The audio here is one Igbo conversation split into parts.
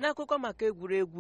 n'akụkọ maka egwuregwu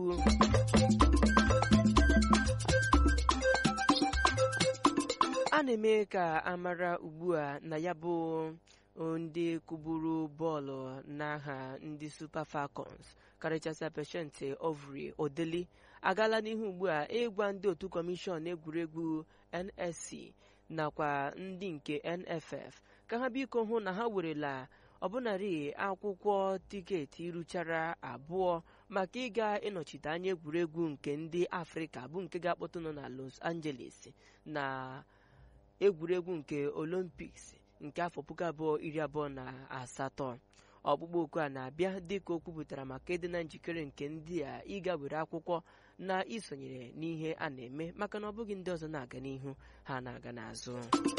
a na-eme ka amara ugbu a na ya bụ ndị kụburu bọọlụ n'aha ndị Super Falcons karịchasịa peshenti ovri odeli agaala n'ihu ugbu a ịgwa ndị otu kọmishọn egwuregwu NSC nakwa ndị nke NFF ka ha biko hụ na ha werela ọbụnarị akwụkwọ tiketi ruchara abụọ maka ịga ịnọchite anya egwuregwu nke ndị afrịka bụ nke ga-akpọtụ nọ na Los Angeles na egwuregwu nke Olympics nke afọ puku abụọ iri abụọ na asatọ ọkpụkpọ oku a na-abịa dịka o kwupụtara maka ịdị na njikere nke ndị a ịga were akwụkwọ na isonyere n'ihe a na-eme maka na ọ bụghị ndị ọzọ na-aga n'ihu ha na-aga n'azụ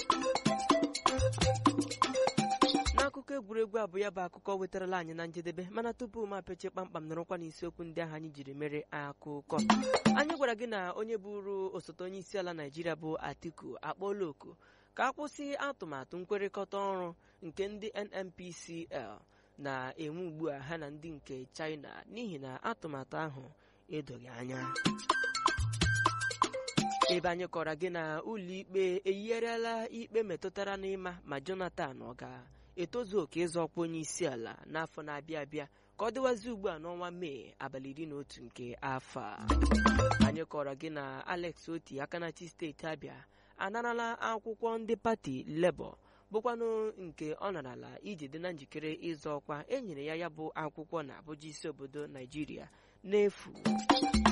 n'akụkọ egwuregwu abụ ya bụ akụkọ wetarala anyị na njedebe mana tupu m apeche kpamkpam nọrọkwa n'isiokwu ndị ahụ anyị jiri mere akụkọ anyị gwara gị na onye bụrụ osote onye isi ala naijiria bụ atiku akpọọla oku ka a kwụsị atụmatụ nkwekọrịta ọrụ nke ndị nnpcl na-enwe ugbu a ha na ndị nke china n'ihi na atụmatụ ahụ edoghị anya ebe anyị kọrọ gị na ụlọikpe eyigharịala ikpe metụtara n'ịma ma jonathan ọ ga-etozu oke ịzọ ọkwa onye isi ala n'afọ na-abịa abịa ka ọ dịwazi ugbu a n'ọnwa mee abalị iri na otu nke afọ a anyị kọrọ gị na alex oti akanachi steeti abịa anarala akwụkwọ ndị pati lebọ bụkwanụ nke ọ narala iji dị na njikere ịzọ ọkwa e nyere ya ya bụ akwụkwọ na abụja isi obodo naijiria n'efu